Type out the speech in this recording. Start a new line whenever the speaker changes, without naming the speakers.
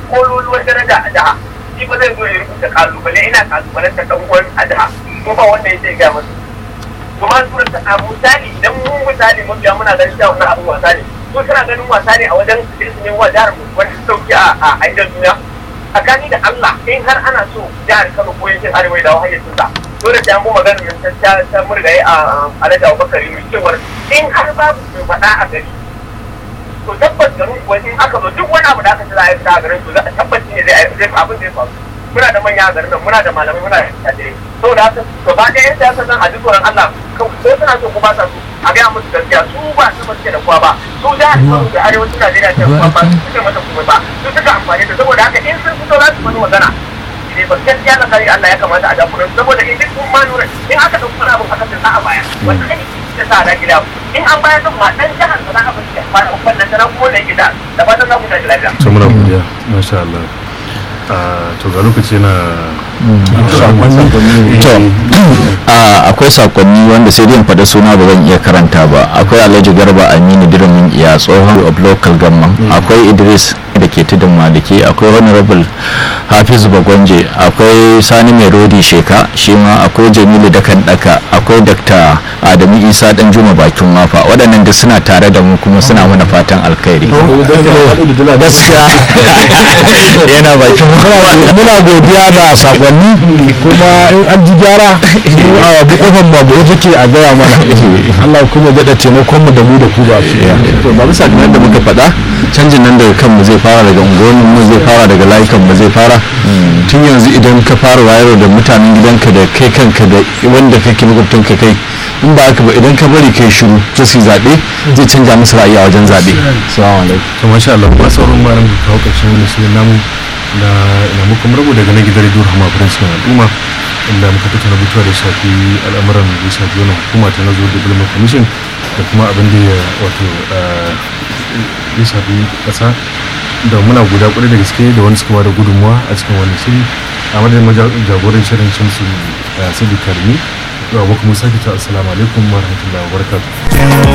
kololuwar daraja a jiha shi ba zai zo ya rubuta kalubale ina kalubalen ta dan uwan a jiha ko ba wanda ya ce ga masa kuma su ta a misali idan mun misali mun biya muna ganin cewa wannan abin wasa ne su suna ganin wasa ne a wajen su su ne wa jihar mu wanda su sauki a a aidan duniya tsakani da Allah in har ana so jihar Kano ko yankin Arewa da wahayar sun sa dole sai an bi maganar nan ta ta murgaye a Alhaji Abubakar Yunus cewar in har babu mai faɗa a gari to tabbas garin kuwa in aka zo duk wani abu da aka ci za a yi a garin to za a tabbaci ne zai zai abin zai faru muna da manya a garin nan muna da malamai muna da tsadire saboda haka gaba ɗaya yan siyasa nan a ji tsoron Allah ko suna so ko ba sa so a gaya musu gaskiya su ba su ba suke da kowa ba su da Kano da arewacin Najeriya ce kuma ba su suke mata komai ba su suka amfani da saboda haka in sun fito za su wani magana ne ba gaskiya na kare Allah ya kamata a jafuran saboda in duk kun ma nuna in aka ɗauki wani abu aka sa a baya wanda ne ta sa da gida in an bayar da ma dan jihar da za a bashi ba da wannan tana kuma da gida da ba ta za ku tashi lafiya
to muna godiya masha Allah Ah, to ga lokaci na
to a, akwai sakonni wanda sai dai in faɗa suna ba zan iya karanta ba akwai alhaji garba aminu dirimin iya tsohon of local government akwai idris da ke tudun maliki akwai honorable hafiz bagonje akwai sani mai rodi sheka shi ma akwai jamilu da kan daka akwai dr adamu isa dan juma bakin wafa waɗannan duk suna tare da mu kuma suna mana fatan alkhairi gaskiya yana bakin wafa
muna godiya da sakonni kuma in an ji gyara a bukofan babu ya take a gaya mana Allah kuma daɗa taimakon mu da mu da ku ba
to ba bisa kamar da muka faɗa canjin nan daga kanmu zai fara daga unguwannin mu zai fara daga layukan mu zai fara tun yanzu idan ka fara wayar da mutanen gidanka da kai kanka da wanda kake makwabtanka kai in ba haka ba idan ka bari kai shiru ta su zaɓe zai canja musu ra'ayi a wajen zaɓe salamu alaikum
to masha Allah ba sauran ba ran kawo ƙarshen wani shirin namu da ina muka murbu daga na gidan rediyo Rahama Prince al'umma inda muka tattauna batuwa da shafi al'amuran da ya shafi wannan hukuma ta nazo development commission da kuma abin da ya wato ah, ya shafi ƙasa da muna guda kwarai da gaske da wani suka ba da gudunmuwa a cikin wannan shiri a madadin maja- jagoran shirin shamsu sadiq karimi da abokan musa ke ta assalamu alaikum wa rahmatullahi wa barakatuh